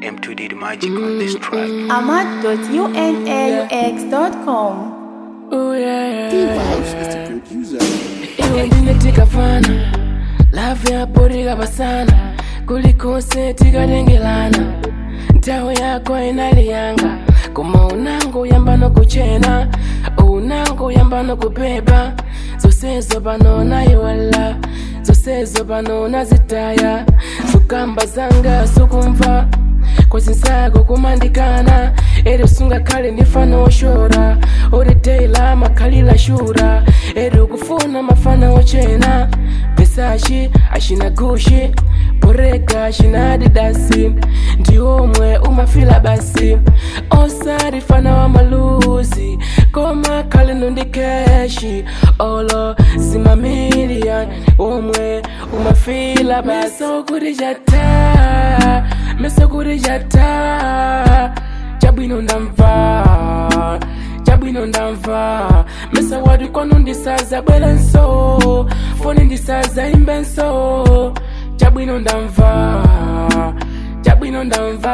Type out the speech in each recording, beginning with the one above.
M2 did magic on this track. ahmad.unaux.com. Oh yeah, yeah, Vibes is the producer. iwe ndine tikafana lavu yapo likapasana kulikonse tikatengelana nthawi yako inaliyanga koma unango yamba nokuchena unango yamba nokupepa zonsezo pano nayiwala zonsezo pano nazitaya zokamba zanga sukumva kwazinsako kumandikana eri usungakhale ndifana woshora uri deila makhalila shura eri ukufuna mafana wochena vesashi ashina gushi boreka ashina adidasi ndiomwe umafila basi osarifana wa maluzi koma khale nondikeshi olo zimamilian omwe umafila basi mesokuri jata mesokuri jata chabwino ndamva chabwino ndamva mesa wadi kwanu ndisaza bwelenso foni ndisaza imbenso chabwino ndamva chabwino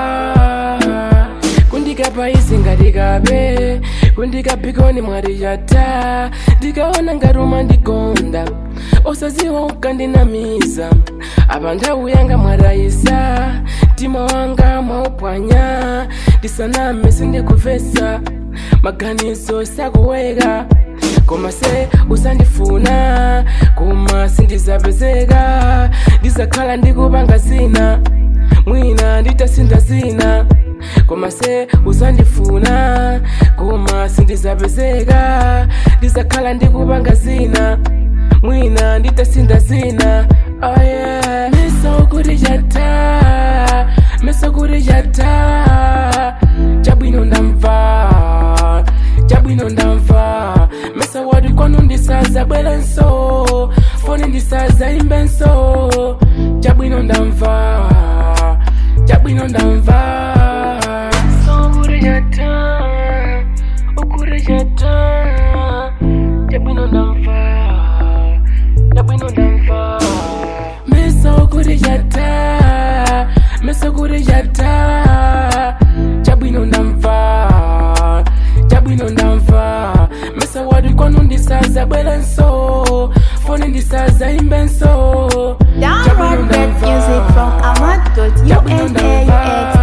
ndamva kundikapa izi ngatikabe kundikapikoni mwarijata ndikaona ngaruma ndigonda osaziwa ukandinamiza apa nthawi yanga mwarayisa mtima wanga mwaupwanya ndisaname sindikuvesa maganizo sakuweka koma se usandifuna koma sindizapezeka ndizakhala ndikupanga zina mwina nditasinda zina koma se usandifuna koma sindizapezeka ndizakhala ndikupanga zina mwina nditasinda zina oh yeah. meso kuti chata meso kuti chata chabwino ndamva chabwino ndamva mesa wadi kwanu ndisaza bwelenso foni ndisaza imbenso chabwino ndamva chabwino ndamva sokurejata ukurejata chabwino ndamva chabwino ndamva meso kurejata meso kurejata chabwino ndamva chabwino ndamva mesa wadi kwanu ndisaza bwelenso foni ndisaza imbenso Download that music from Chabwino ndamva. ahmad.unaux.com.